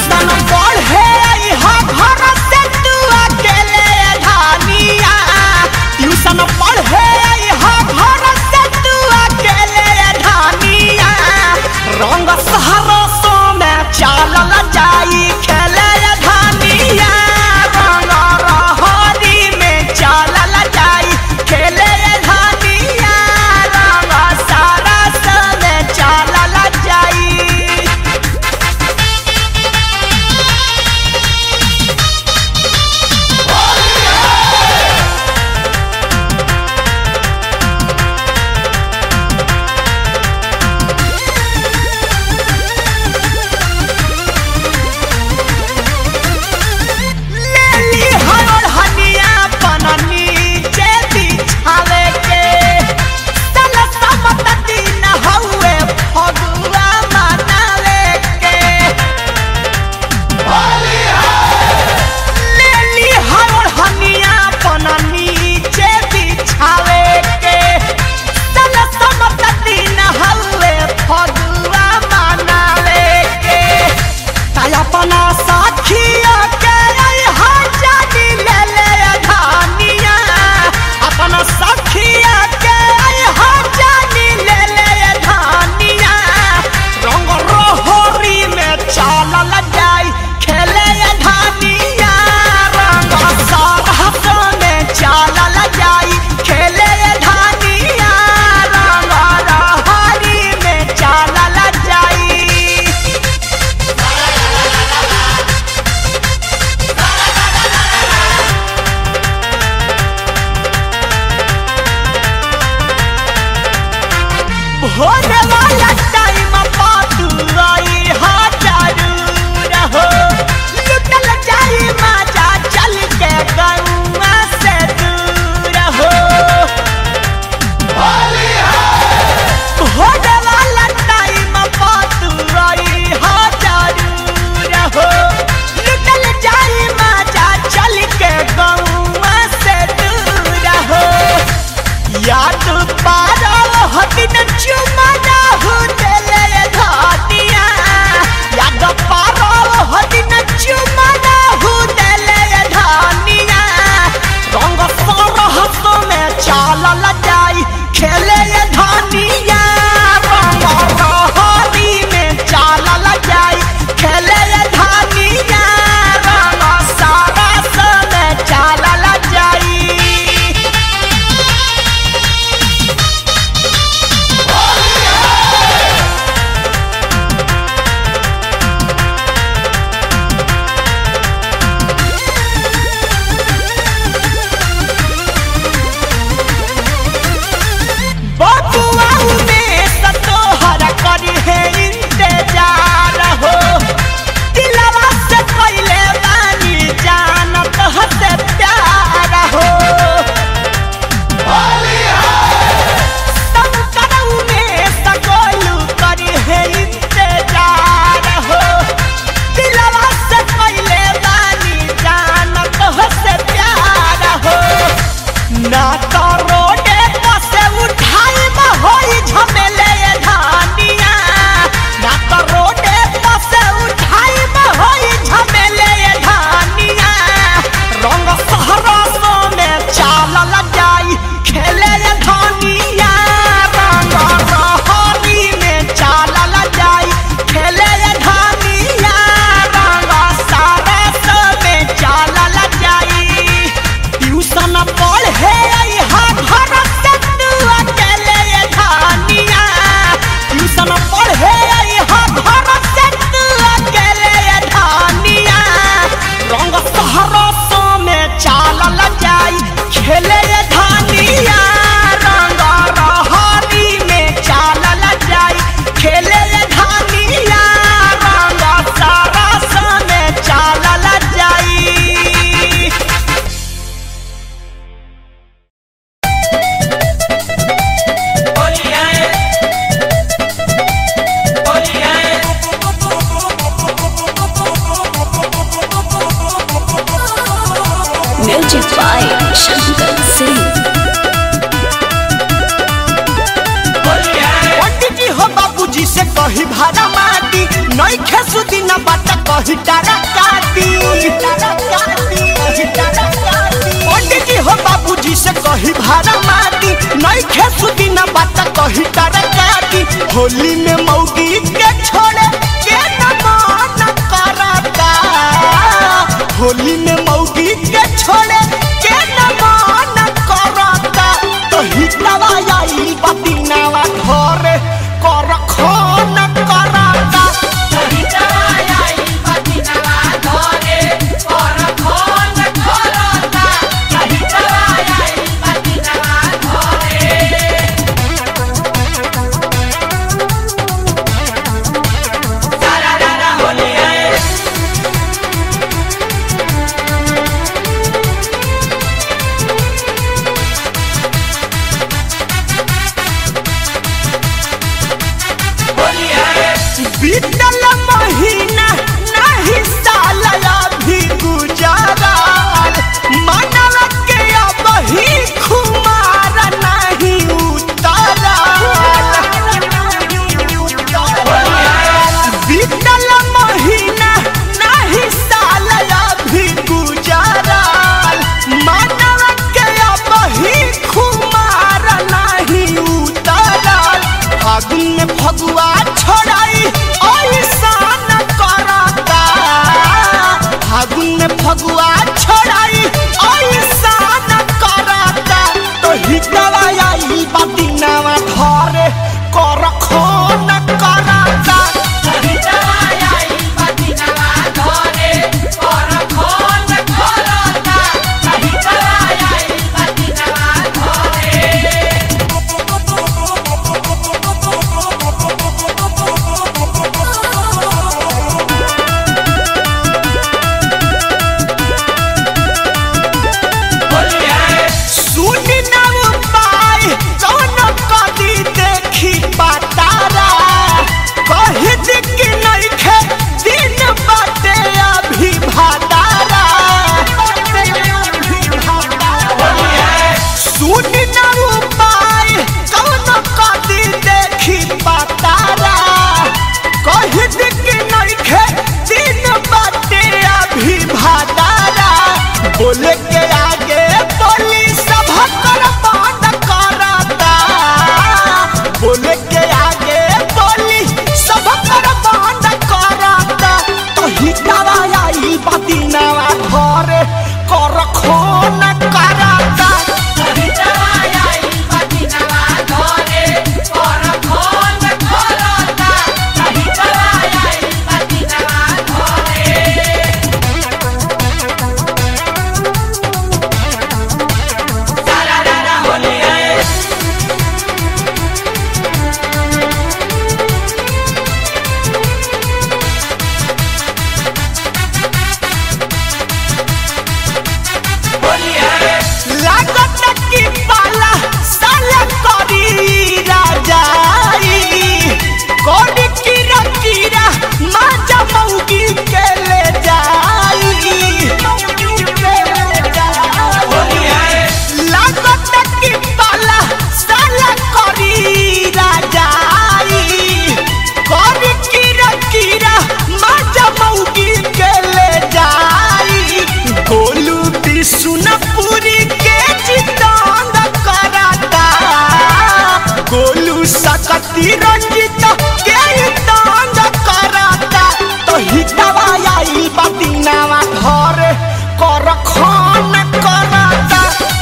Tuition पढ़े अइहा घर से तू अकेले धानिया ट्यूशन पढ़े अइहा घर से तू अकेले धानिया रंग सहरसो में चालल जाई खेले धानिया रंग रहरी में चालल जाई खेले धानिया रंग सरस में चालल जाई लेली हरोड़ हनिया बननी जे बिछावे के सल समत दिन हउए फगुआ मनावे के लेली हरोड़ हनिया बननी जे बिछावे के सल समत दिन हउए फगुआ मनावे के ताया पना साखिया के रहा जानी ले ले धानिया अपना सखिया के रहा जानी ले ले धानिया रंग रोहरी में चालल जाई खेले धानिया रंग सरहस में चालल जाई खेले धानिया रंग रहरी में चालल जाई भोरे वाला टाइम पातू आई हाजारू रहो लुटल जाई माजा चल के गौआ से दूर हो भोरे वाला टाइम पातू आई हाजारू रहो लुटल जाई माजा चल के गौआ से दूर हो याद पारो हदिन चुमना हो देले धातिया याद पारो हदिन चुमना हो देले धानिया रंग सरहस में चालल जाई खेले धानिया रंग रहरी में चालल जाई खेले धानिया रंग सरस में चालल जाई बबुआ में सतोहर करी है इंतजार हो दिलवा से पहले बानी जानत हसे प्यार हो शंकरऊ में सकोलू करी है इंतजार हो दिलवा से पहले बानी जानत हसे प्यार हो ना तो रोडे पसे उठाई में होई झमेले धानिया ना तो रोडे पसे उठाई में होई झमेले धानिया रंग सहरसो में चालल जाई खेले धानिया रंग रहरी में चालल जाई खेले धानिया रंग सरस में चालल जाई ट्यूशन पढ़े अइहा घर से तू अकेले धानिया ट्यूशन पढ़े अइहा घर से तू अकेले धानिया रंग सहरसो में चालल जाई खेले धानिया रंग रहरी में चालल जाई खेले धानिया रंग सरस में चालल जाई Music by Shankar Singh. पंडित जी हो बाबूजी से कही भाड़ा माटी नई खेसु दिन बात कह कही तारा काटी पंडित जी हो बाबूजी से कही भाड़ा माटी नहीं खेसु दिन बात कही तारा काटी होली में मौगी के छोड़े के न मन करता होली में मौगी के छोड़े के न मन करता तो हिटवा आई बतिनावा घरे कर खन करता बीतल महीना नहीं साल अभी गुजरल मनव के अब ही खुमार नहीं उतरल बीतल महीना नहीं साल अभी गुजरल मनव के अब ही खुमार नहीं उतरल फागुन में फगुआ छोड़ाई ऐसान करता फागुन में फगुआ छोड़ाई ऐसान करता तो हिटवा आई बदिनावा घरे कर खोन करता सुनी ना उपाय कौन कदी देखी पातारा कही दिक नहीं खे दिन बाटे अभी भातारा सुनी ना उपाय कौन कदी देखी पातारा कही दिक नहीं खे दिन बाटे अभी भातारा बोले के आगे बोली सब कर बंद करता बोले के आगे बोली सब कर बंद करता तो हिटावा आई बदिनावा घरे कर खोन करता लागत की पाला साला करी राजाई कोडी कीरा कीरा माजा मौगी के ले जाई लागत की पाला साला करी राजाई कोडी कीरा कीरा माजा मौगी के ले जाई गोलू बिशुनपुरी के जितांग कराता गोलू सकती रंजित के तांग कराता तो हिटवा आई बदिनावा घरे कर खान कराता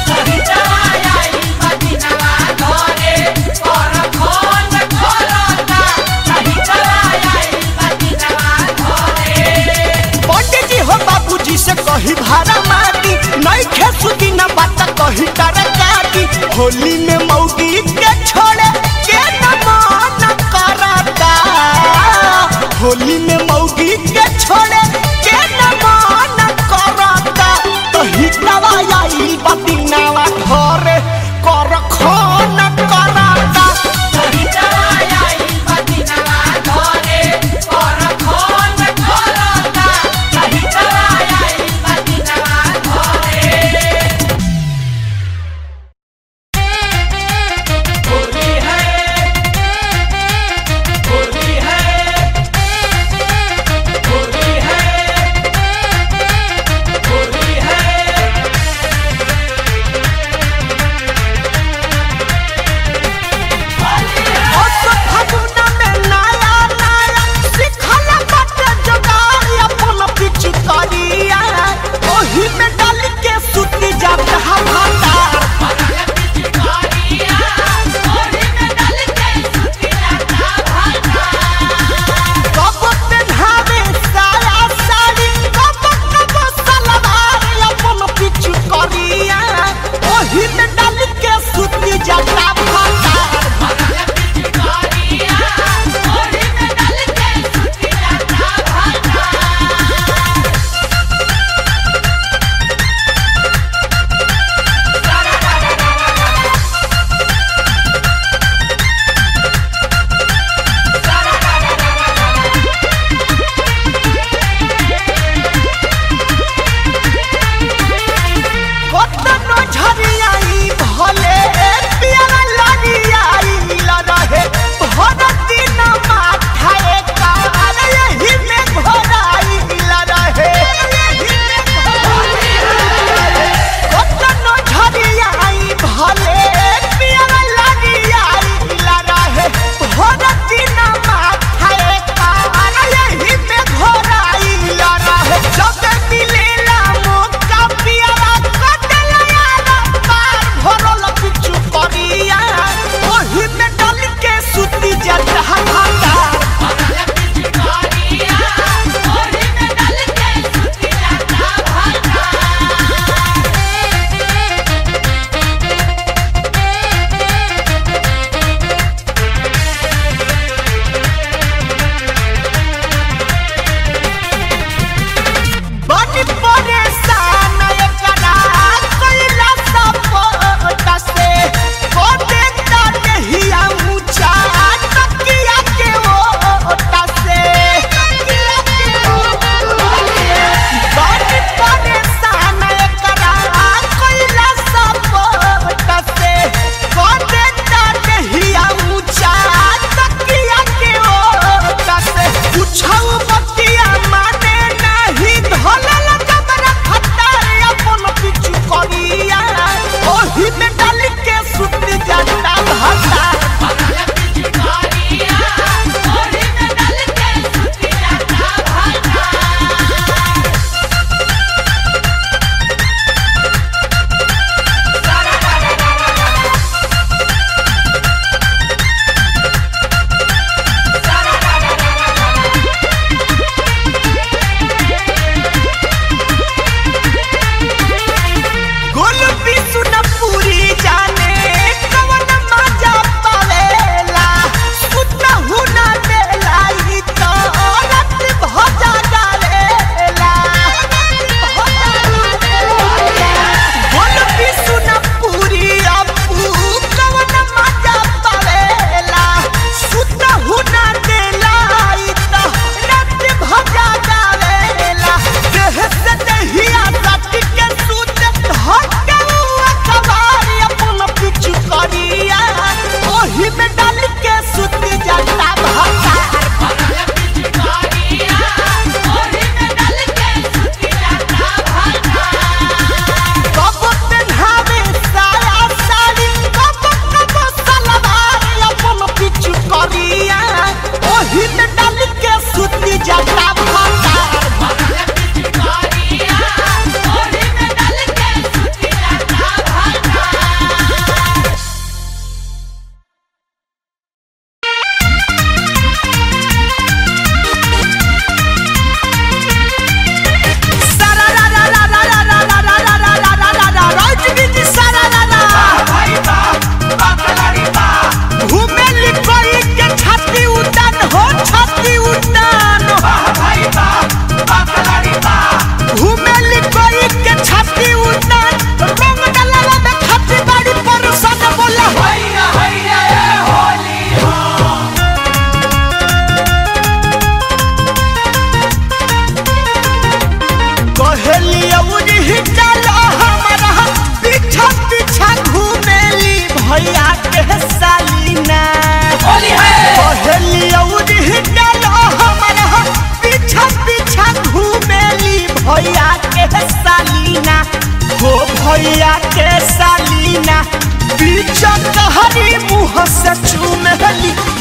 पंडित जी हो बाबूजी से कही भाड़ा माटी नहीं खेसु दिन बात कही तारा काटी होली में मौगी के छोड़े के न मन करता होली में मौगी के छोड़े के न मन करता तो हिटवा आई बदिनावा घरे कर खान करता Hey!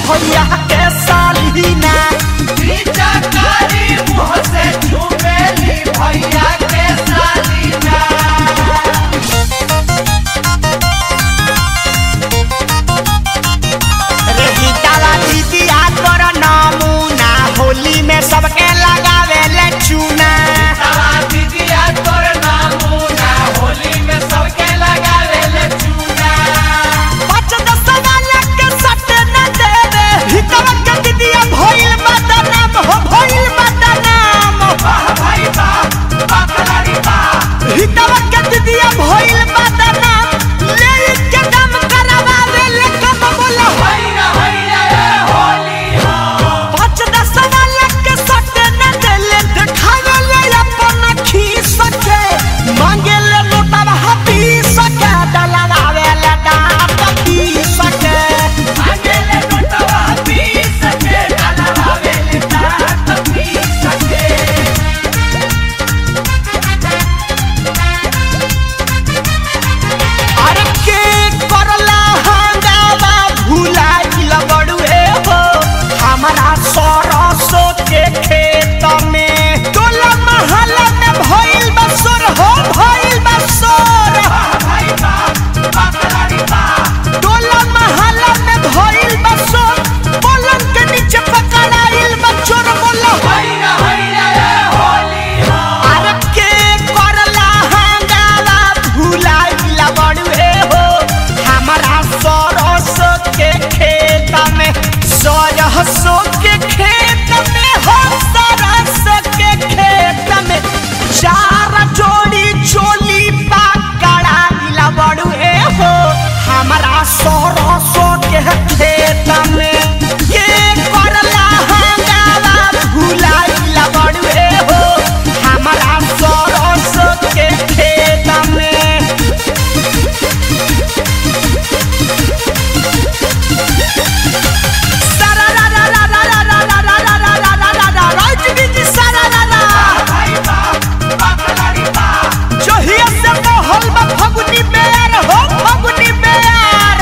भैया के सालीना रे गीतावा दीदिया तोर नमूना होली में सबके लगावे ले चूना पाँच दस वाला के सट न देवे हितवा के दीदिया भइल बदनाम हो भइल बदनाम हितवा के दीदिया भइल बदनाम ले के दम करवावे ले कम बोला पाँच दस वाला के सट न देले देखावे ले अपन खीस के मांगे ले लोटवा हपी सके डलवावे ले डाट पी सके अरे के करला हंगामा भुलाइल बड़ुए हो हमारा सरसो के खेत में टोला महल्ला में भइल बसोर हो भइल बसोर टोला महल्ला में भइल बसोर पलंग के नीचे पकड़ाइल बचोर बोलो अरे के करला हंगामा भुलाइल बड़ुए हो हमारा सरसो के खेत में सरसो के खेत में हो सरसो के खेत में चार जोड़ी चोली पकड़ाइल बड़ुए हो हमारा सरसो के खेत में के करला हंगामा भुलाइल बड़ुए हो हमारा सरसो के खेत में जहिया से मोहल में फगुनी बेर हो फगुनी बेर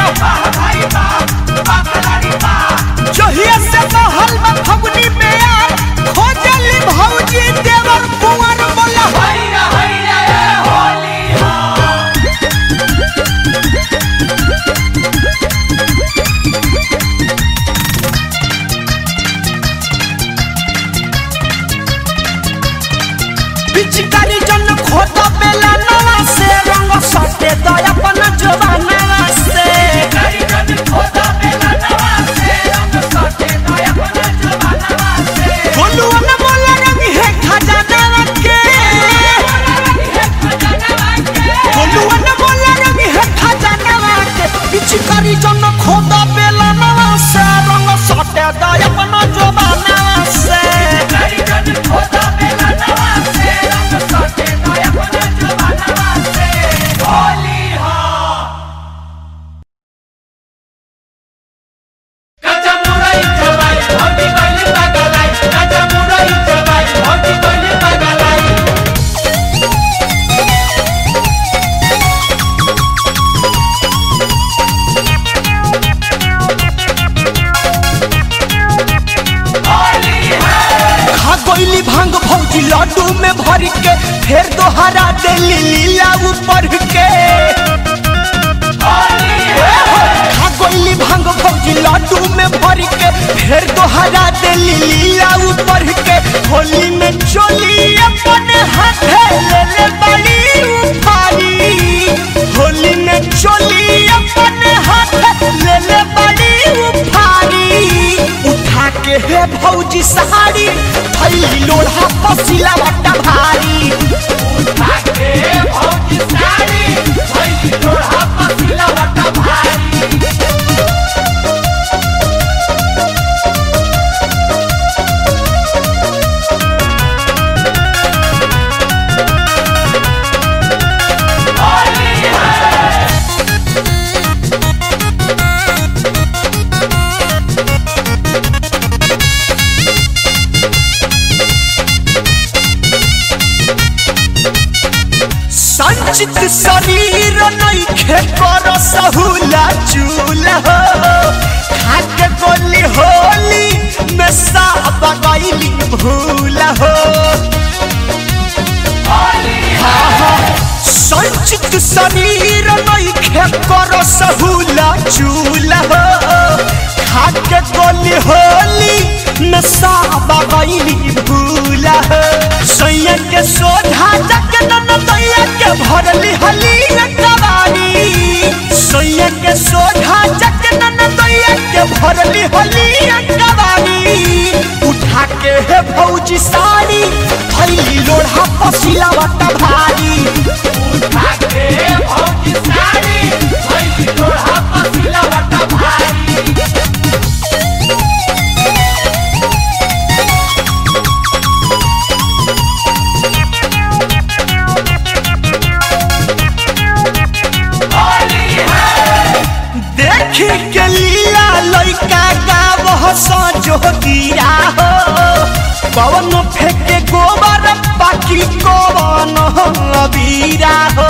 जहिया से मोहल में फगुनी बेर खोजली भौजी देवर कुंवर बोला पिचकारी जन खोद बेला नवा से रंग सटे तो अपन जवाना से गोलुआ न बोला रंग है खजाना के गोलुआ न बोला रंग है खजाना के पिचकारी जन खोद बेला नवा से रंग सटे तो अपन जवाना से खा गोइली भांग भौजी लड्डू में भर के फिर दोहरा देली लीला ऊपर के खा गोइली भांग भौजी लड्डू में भर के फिर दोहरा देली लीला ऊपर के होली में चोली अपने हाथे ले ले बड़ी उफारी होली में चोली अपने हाथे ले ले बड़ी उफारी उठा के हे भौजी सहारी थैली लोढ़ा पसीला बट्टा भारी संचित शरीर नइखे कर सहुला चूल्हा खाके को गोली होली में सब गईली भूल हो हाँ, हाँ, संचित शरीर नइखे कर सहूला चूल हो खाके गोली होली में सब गईली भूल हो सैया के सोझा जक नन दैया के भरली हली कबाड़ी सैया के सोझा जक नन दैया के भरली हली कबाड़ी उठा के हे भौजी साड़ी थैली लोढ़ा पसीला वटा भारी उठा के हे भौजी साड़ी थैली लोढ़ा पसीला वटा भारी देखी के लीला लइका गावह सजो गिरा हो पवन फेंके गोबर बाकी कवन अबीरा हो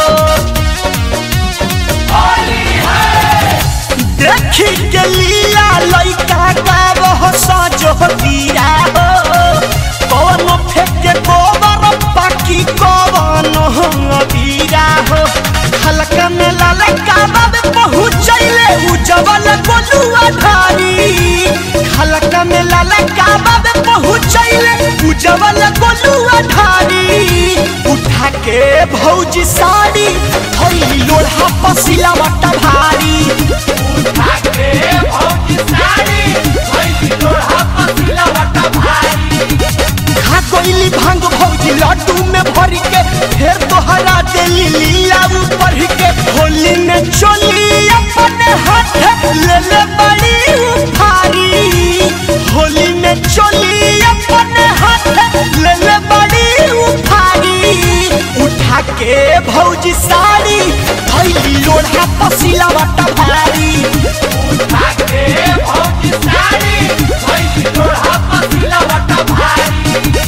देखी के लीला लइका गावह सजो गिरा हो पवन फेंके गोबर बाकी कवन अबीरा हो हल्का में ललका बाबे पहुँचैले उजवल गोलुआ धारी हल्का में ललका बाबे पहुँचैले उजवल गोलुआ धारी उठा के भौजी साड़ी थैली लोढ़ा पसीला वटा भारी उठा के भौजी साड़ी थैली लोढ़ा पसीला वटा भारी खा कोइली भांग भौजी लड्डू में भर के फिर तोहरा देली लीला ऊपर के होली में चोली अपने हाथ ले ले बड़ी उफारी होली में चोली अपने हाथ ले ले बड़ी उफारी उठा के भौजी साड़ी थैली लोढ़ा पसीला वटा भारी उठा के भौजी साड़ी थैली लोढ़ा पसीला वटा भारी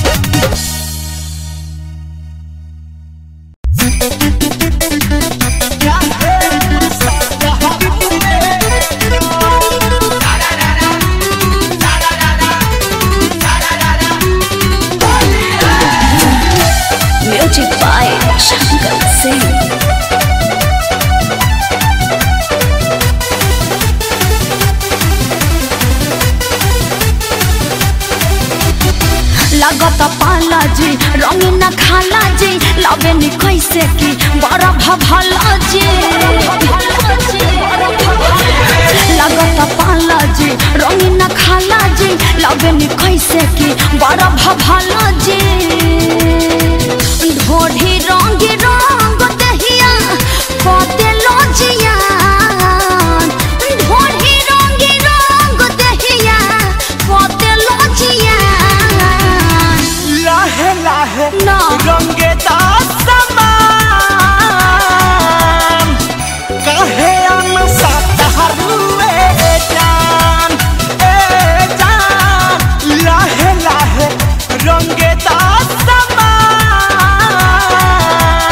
Music by Shankar Singh. लगत पाला जी रंगीन खाला जी लबे नी कैसे की बड़ा भभला जी लगत पाला जी रंगीन खाला जी लबे नी कैसे की बड़ा भभला जी ढोढ़ी रंगी रंग दहिया कते लोजिया ढोढ़ी रंगी रंग दहिया कते लोजिया लाहे लाहे ना। रंगे समान कहे हम सतहरुए जान ए जान लाहे लाहे रंगे समान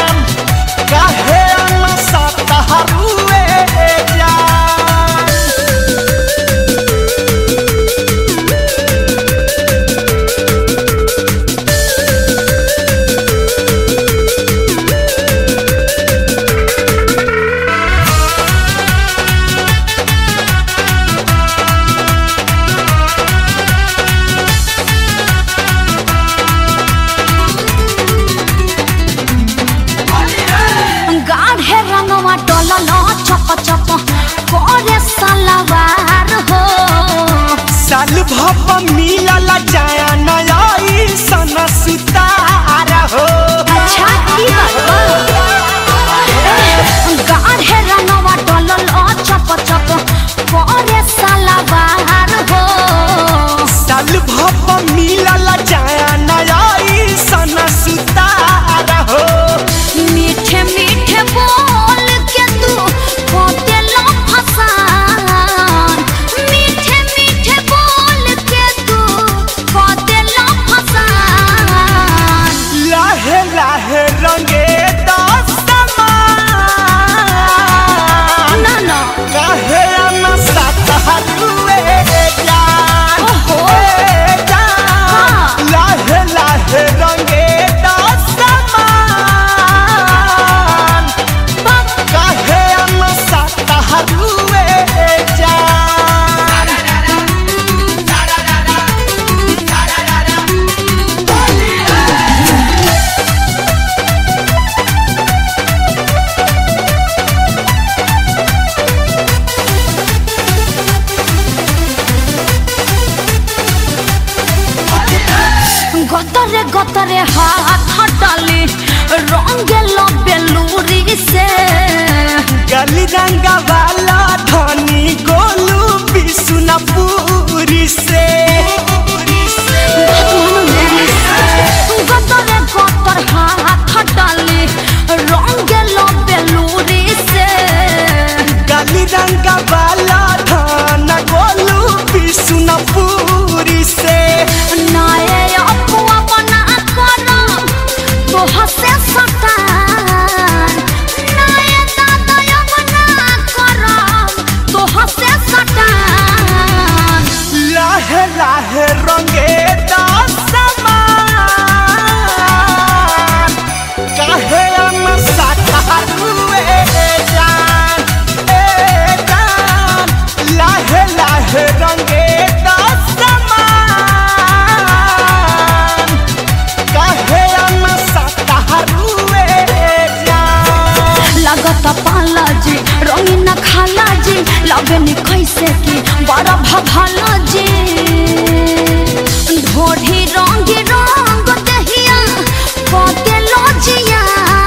गतरे गतरे हाथ डाली रंगे लो बेलूरी से गली रंगा वाला धनी गोलू बिसुनपुरी से गतरे गतर हाथ डाली रंगे लो बेलूरी से गली रंगा वाला धन गोलू बिसुनपुरी से नाये अपुआ बना करो तो हसे सटान नाये दादा बना करो तो हसे सटान लाहे लाहे रंगे दासमान काहे हम साथारुए जान ए जान लाहे लाहे रंगे दासमान काहे हम साथारुए जान लगत पाला जी रंगीन खाला जी लगनी कैसे की बड़ा भभाला जी ढोढ़ी रंगी रंग दहिया पते लोजिया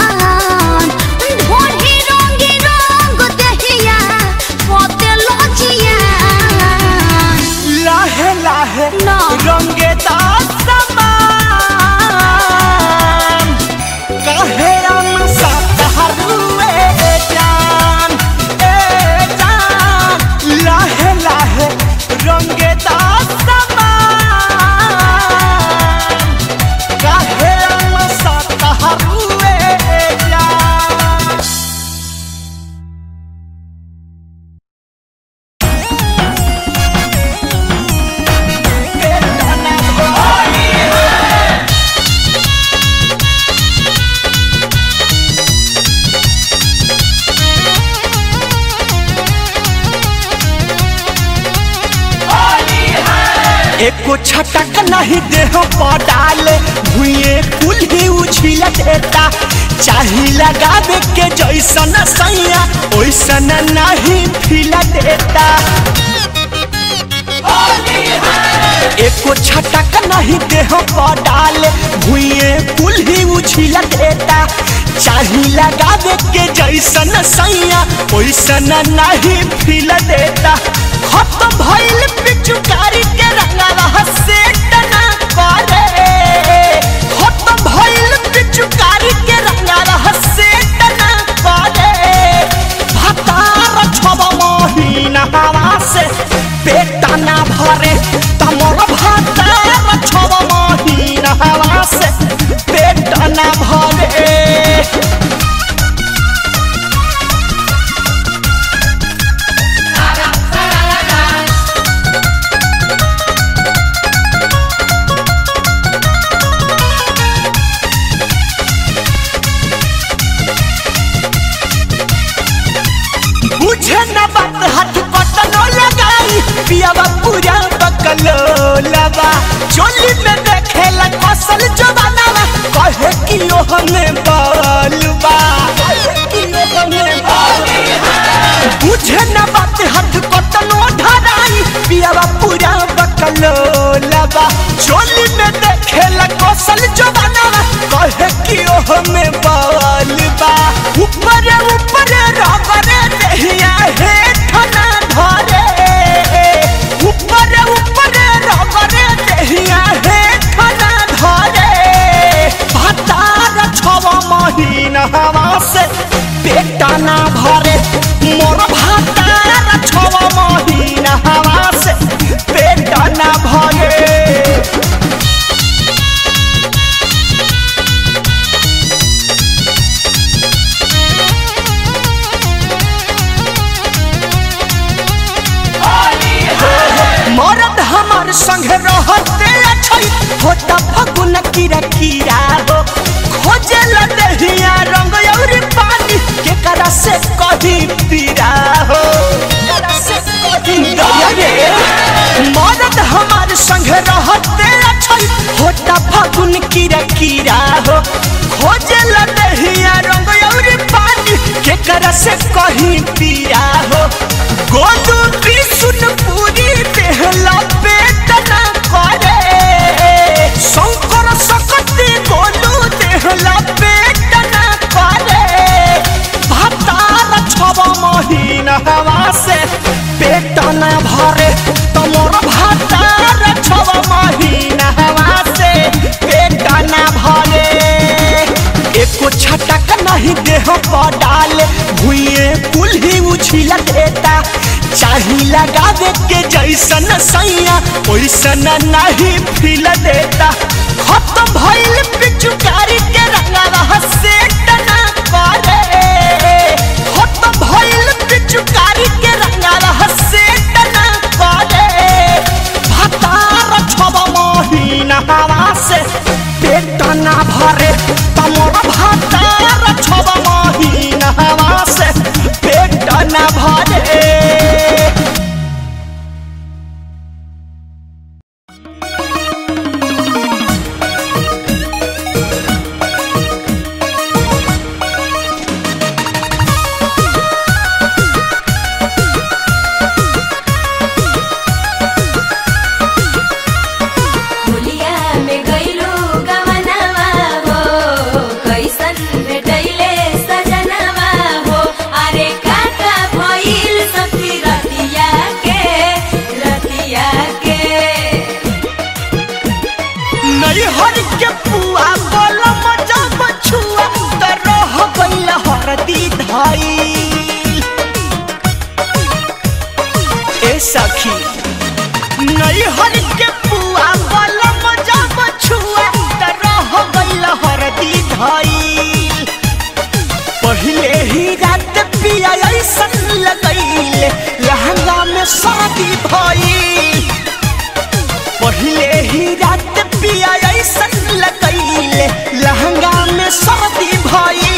ढोढ़ी रंगी रंग दहिया पते लोजिया लाहे लाहे ना। रंगे दासमान काहे हम साथारुए जान ए जान लाहे लाहे रंगे दासमान काहे हम साथारुए जान एको छटक नहीं देह पर डाले भुए कुल ही उछिल देता चाही लगावे के जैसन सैया ओइसन नहीं फिल देता एको छटक नहीं देह पर डाले भुए कुल ही उछिल देता चाही लगावे के जैसन सैया ओइसन नहीं फिल देता खत्म भइल पिचुकारी के रंगवा से टना करे खत्म भइल पिचुकारी के रंगवा से टना करे भतार छब महीना हवा से पेट ना भरे तमर भतार छब महीना हवा से पेट ना भरे बुझे न बात हाथ कटनो लगाई पियावा पूरा बकलो लबा चोली में देखेला कसल जवानावा कहे कि ओ हमें बालुबा बुझे न बात हाथ कटनो धराई पियावा पूरा बकलो लबा चोली में देखेला कसल जवानावा कहे कि ओ हमें बालुबा ऊपर ऊपर रगरे देहिया हेठ ना धरे ऊपर ऊपर रगरे देहिया हेठ ना धरे भतार छव महीना हवा से पेट ना भरे मोर भतार छव महीना हवा से पेट ना भरे मरद हमार संग रहते अच्छई होता फगुन कीरा कीरा हो खोजे लदहिया रंग और पानी के करा से कही पीरा हो दया रे। मरद हमार संग रहते अच्छई होता फगुन कीरा कीरा हो खोजे लदहिया रंग और पानी के करा से कही पीरा हो गोदू भी सुन पूरी देहला पेट ना करे शंकर सकती गोलू देहला पेट ना करे भतार छब महीना हवा से पेट न भरे तमोर भतार छब महीना हवा से पेट न भरे एको छटक नहीं देह पर डाले भुइए कुल्ही उछिल देता चाही लगावे के जैसन सैया ओइसन नहीं फिल देता खत्म भइल पिचुकारी के रंगवा से टना करे खत्म भइल पिचुकारी के रंगवा से टना करे भतार छब महीना हवा से पेट ना भरे तमोर भतार छब महीना हवा से पेट ना भरे होलिया में गइलू गवनवा हो कैसन भेटैले सजनवा हो अरे काका भइल सखी रतिया के रतिया के नहीं हर के पुआ बोलो मजा बछुआ त रह गइल हरदी धाई ए सखी नहीं हर के पुआ बोलो मजा बछुआ त रह गइल हरदी धाई पहले ही रात पिया ऐसन लगैले लहंगा में शादी भई पहले ही रात पिया ऐसन लगैले लहंगा में शादी भई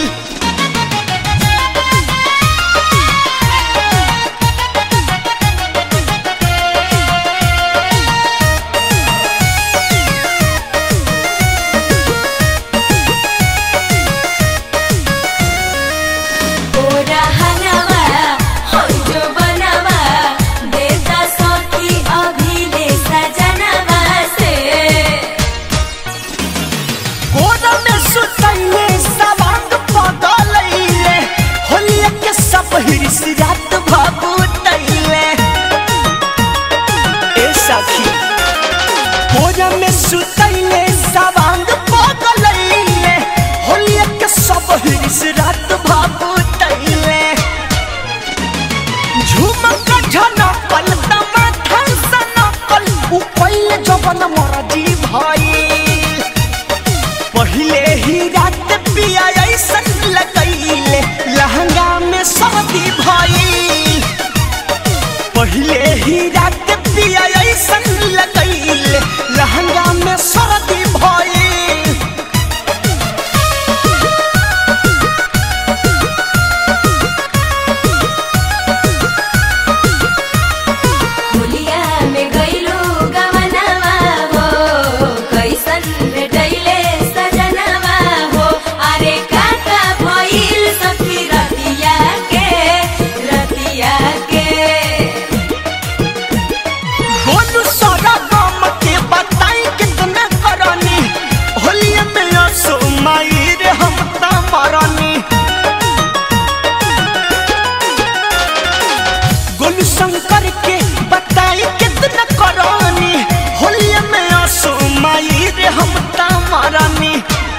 ओरा हनवा हो जो बनवा देता सखी अभिले सजनवा से गोदा में सुतैले सवांग पगलैले होलिया के सब हिरिस रात भगुतैले ए सखी गोदा में सुतैले सवांग पगलैले होलिया के सब हिरिस रात भगुतैले झुमक झनकल टमाटर सनकल उ पहिले जवन मरजी भइल पहिले ही रात पिया ऐसन लगैले लहंगा में शादी भइल पहिले ही रात पिया ऐसन लगैले लहंगा में शादी भइल होलिया में गइलू गवनवा हो कैसन भेटैले सजनवा हो अरे काका भइल सखी रतिया के रतिया के बोलू सारा गाम के बताई कितना करनी होलिया में असो माई रे हम ता मरनी गोलू शंकर के बताई कितना करनी होलिया में असो माई रे हम ता मरनी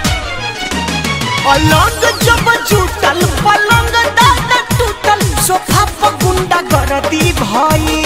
अलग जब जुटल पलंग दादा टूटल सोफा पर गुंडा गर्दी भई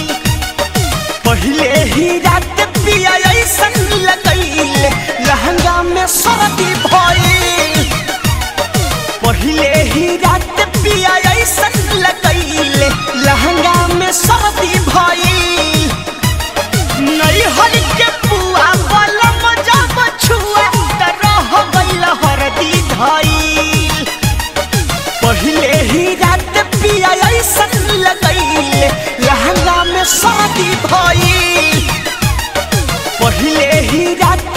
पहले ही रात पिया ऐसन लगैले लहंगा में शादी भइल पहले ही रात पिया ऐसन लगैले लहंगा में शादी भइल नहीं हर के पुआ वाला मजा बछुआ त रह गइल हरदी धइल पहले ही रात पिया ऐसन लगैले लहंगा में शादी भइल पहले ही रात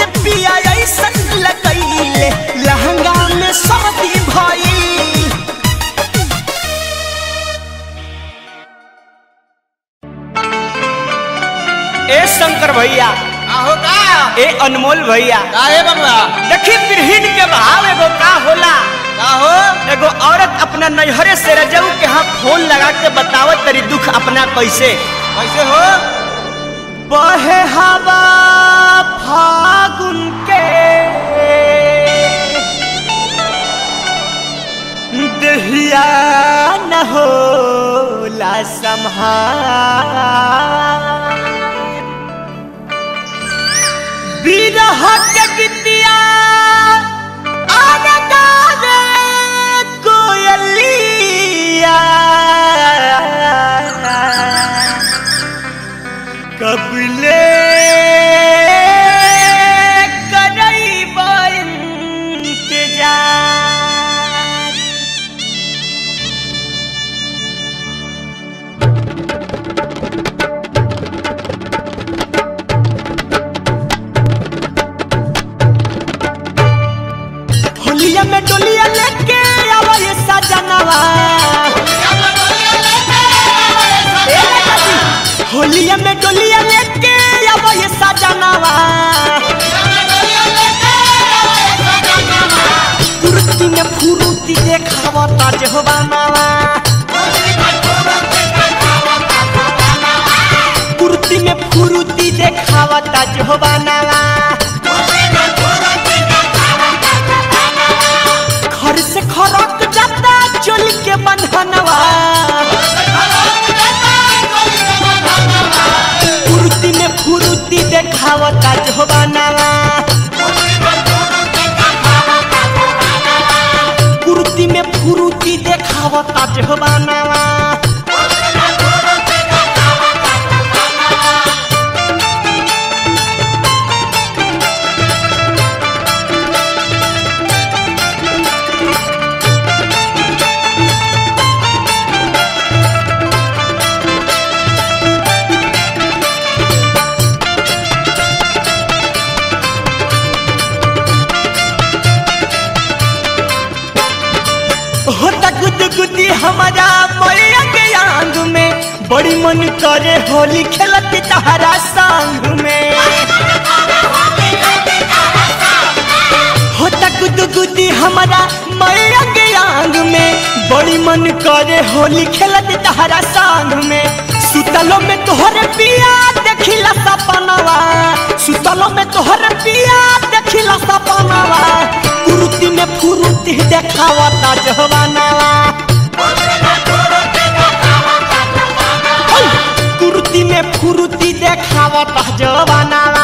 अनमोल भैया काहे बबुआ देखी बिरहिन के भाव एगो का होला का हो एगो औरत अपना नैहरे से रजऊ के हाथ फोन लगा के बतावत तरी दुख अपना कैसे कैसे हो बहे हवा फागुन के दहिया न होला संहार बिरह के गीतिया आनगावे कोयलिया कबले करैब इंतजार होलिया में डोलिया लेके आवा ये सजनवा ए लड़की, होलिया में डोलिया लेके आवा ये सजनवा कुर्ती में फुरुती देखावा ताज होबानावा कुर्ती में फुरुती देखावा ताज होबानावा घर से खरक जाता चोली के बंधनवा फुर्ती में फुर्ती देखावता जोबानावा कुर्ती में फुर्ती देखावता जोबानावा होता गुदगुदी हमारा मैया के आंग में बड़ी मन करे होली खेलत तहरा संग में होता गुदगुदी हमारा मैया के आंग में बड़ी मन करे होली खेलत तहरा संग में सुतलो में तोहरे पिया देखिला सपनवा सुतलो में तोहरे पिया देखिला सपनवा कुरुती में फुरुती देखावता जहवानावा कुरुती में फुरुती देखावता जवानावा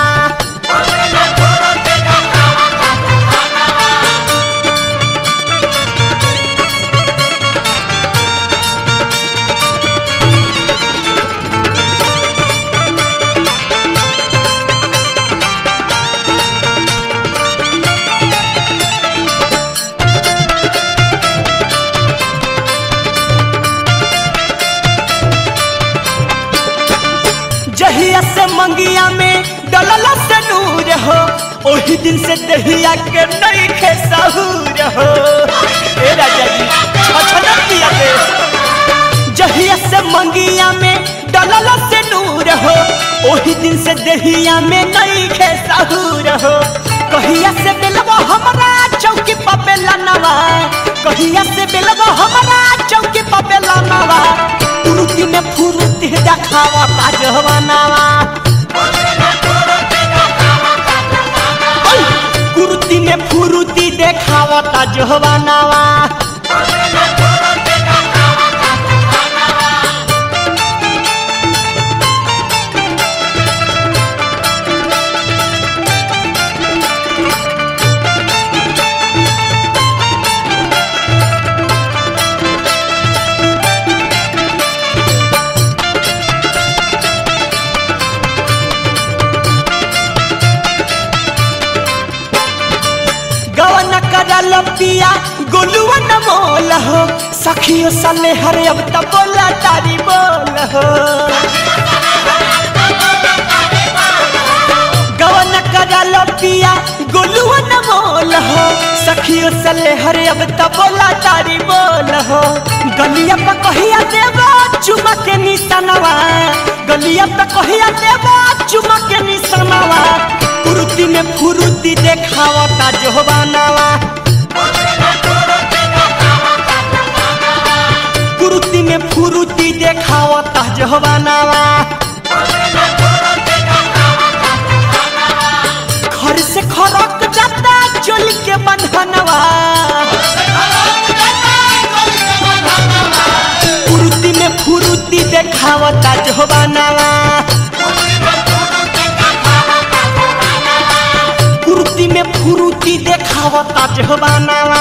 जहिया से मंगिया में डलला से नूर हो ओही दिन से दहिया के नहीं खे सहूर हो ए राजा जी छछन दिया दे जहिया से मंगिया में डलला से नूर हो ओही दिन से दहिया में नहीं खे सहूर हो कहिया से बेलवा हमरा चौकी पर बेलनवा कहिया से बेलवा हमरा चौकी पर बेलनवा फुरुती में फुरुती देखावा पाजवानावा कुर्ती में फुरुती देखावा ताजवानावा गवन करल पिया गोलुआ न मोल हो सखियो सले हरे अब त बोला तारी बोल हो गवन करल पिया गोलुआ न मोल हो सखियो सले हरे अब त बोला तारी बोल हो गलिया पे कहिया देवा चुमा के निशानवा गलिया पे कहिया देवा चुमा के निशानवा कुर्ती में फुरुती देखावता जोहबानावा कुर्ती में फुरुती देखावता जोहबानावा घर से खरक जाता चोल के बंधनवा कुर्ती में फुरुती देखावता जोहबानावा कुर्ती में फुरुती देखावता जोहबानावा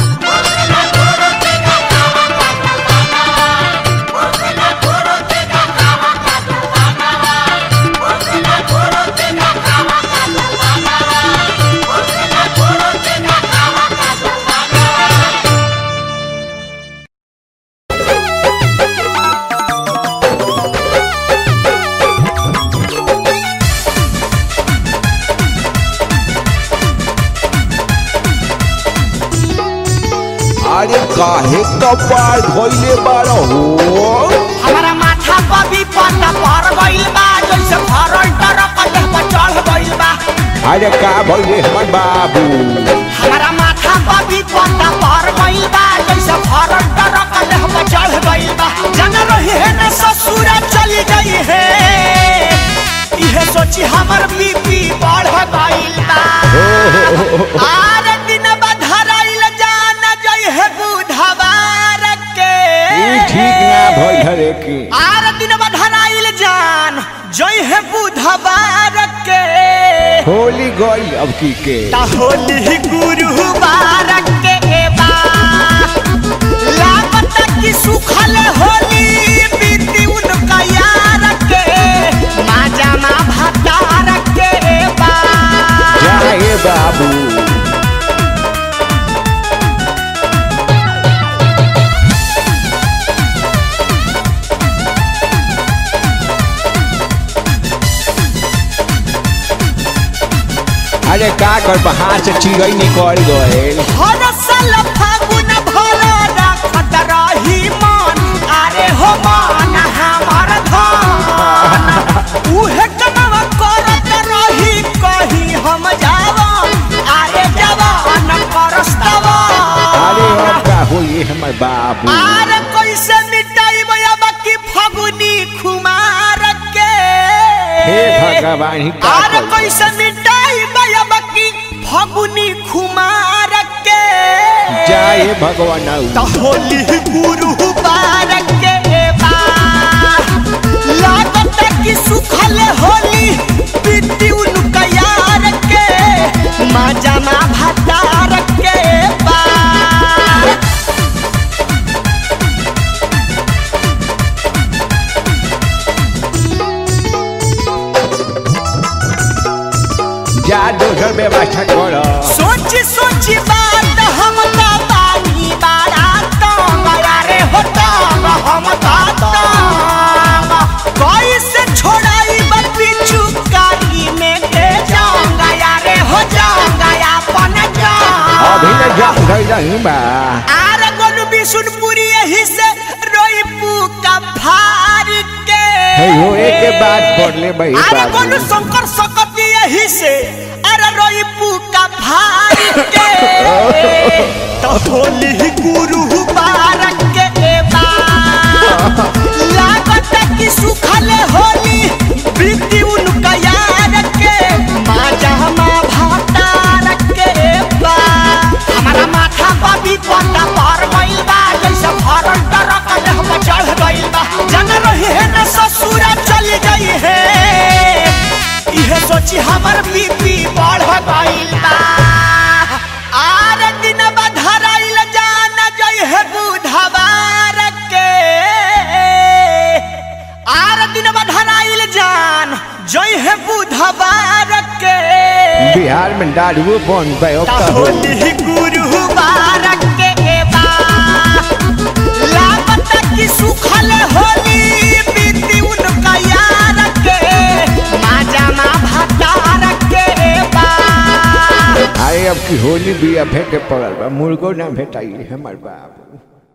अरे काहे कपार धोइले बाड़ हो हमारा माथा पर भी पता पर गइल बा जैसे भरल टरक देह पर चढ़ गइल बा अरे का भइले हमर बाबू हमारा माथा पर भी पता पर गइल बा जैसे भरल टरक देह पर चढ़ गइल बा जन रही है न ससुर चली गई है इहे सोची हमर बीपी बढ़ गइल बा आरे दिन बधराइल जान जई है बुधवार के ई ठीक ना भइल रे की आर दिन बधराइल जान जय है बुधवार के होली गई अब की के ता होली गुरुवार के बा लागत कि सुखल होली बीती उनका यार के माजा मा भतार के बा जाए बाबू अरे का कर बाहर से चिड़ै निकल गए हर साल फागुन भर रखत रही मन अरे हो मन हमर धन उहे कमावा करत रही कही हम जावन अरे जवान परस्तवा अरे अब का होई हमर बाबू आर कैसे मिटाई अब की फगुनी खुमार के हे भगवान ही का आर करी? कैसे मिटाई अब की फगुनी खुमार के जाए भगवान त होली गुरु बारक के बा लागत कि सुखल होली बीती उनका यार के मजा मा भतार के बा जा दोसर व्यवस्था कर सोच सोच बात हम का बानी बारा तंग रे हो तंग हम का तंग कैसे छोड़ाई बपी चुकारी में के जाऊंगा यारे हो जाऊंगा अपन अभी जाऊंगा न जा गई नहीं बा आर गोलू बिशुनपुरी यही से रोई का फार के हे हो एक के बाद पढ़ ले भाई अरे बाबू गोलू शंकर सकती यही से अरे रोई का फार के तो होली गुरु बारक के बा लागत कि सुखल होली बीती उनका यार के माजा मा भातार के बा हमारा माथा पर भी पता पर गइल बा जैसे भरल टरक देह पर चढ़ गइल बा जन रही है न ससुर चली गई है इहे सोची हमर बीपी बढ़ गइल बा आर दिन बधराइल जान जई है बुधवार के आर दिन बधराइल जान जई है बुधवार के बिहार में दारू बन गए अब ता का होली होली गुरुवार के बा लागत कि सुखल होली बीती उनका यार के माजा मा भतार के बा अरे अब की होली भी अब के पड़ल बा मुर्गो ना भेटाई हमर बाबू